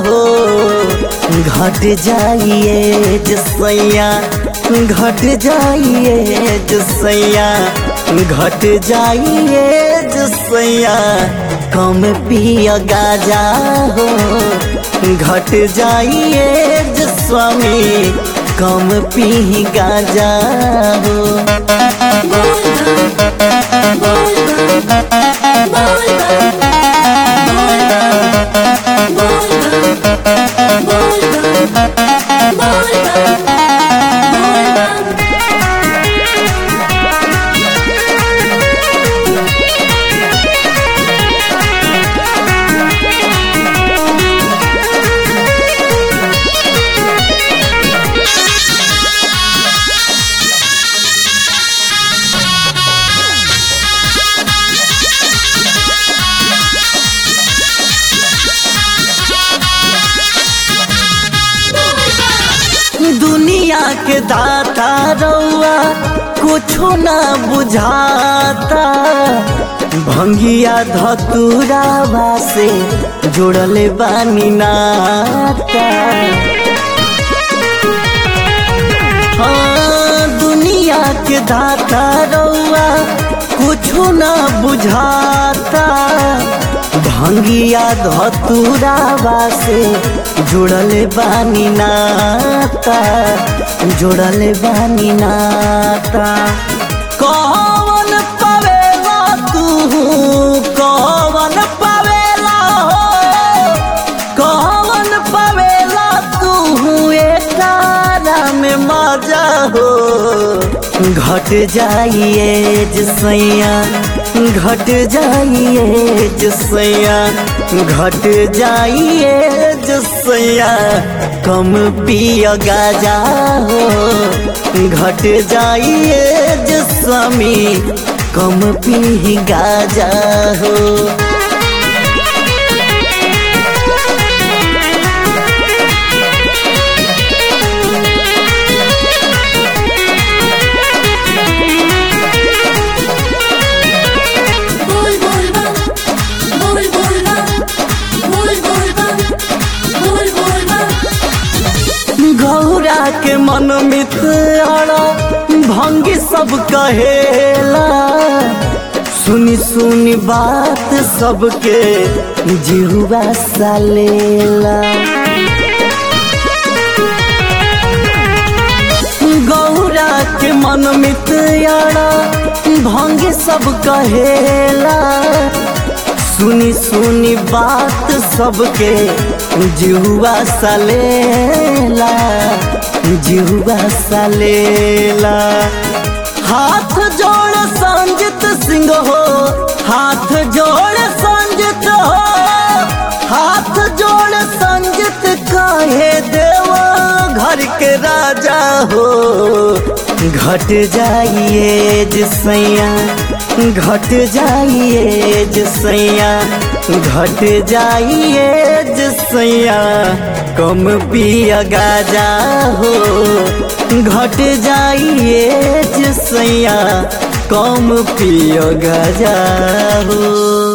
हो घट जाइए जसैया घट जाइए जसैया घट जाइए जसैया कम पिया गाजा हो घट जाइए जस्वामी कम पी गाजा हो दुनिया के दाता रउआ कुछो ना बुझाता भंगिया धतुरावा से जुड़ले बानी नाता हाँ दुनिया के दाता रउआ कुछो ना बुझाता भंगिया धतुरावा से जुड़ल बानी नाता जुड़ल बानी नाता कौन पवेला तू कौन पवेला हो कौन पवेला तू एकारा में मजा हो घट जाइए जसैया घट जाइए जसैया घट जाइए जसैया कम पिया गाजा हो घट जाइए जस्वामी कम पी गाजा हो बोल बोल बम बोल बोल बम बोल बोल बम बोल बोल बम गौरा के मन मित्र भंगी सब कहेला सुनी सुनी बात सबके जिहुआ सालेला गौरा के मन मित्र भंगी सब कहेला सुनी सुनी बात सबके जिहुआ सालेला जिहुआ सालेला हाथ जोड़ संजित सिंह हो हाथ जोड़ संजित हो हाथ जोड़ संजित काहे देवा घर के राजा हो घट जाइए जसैया घट जाइए जसैया घट जाइए जसैया कम पिया गाजा हो घट जाइए जसैया कम पिया गाजा हो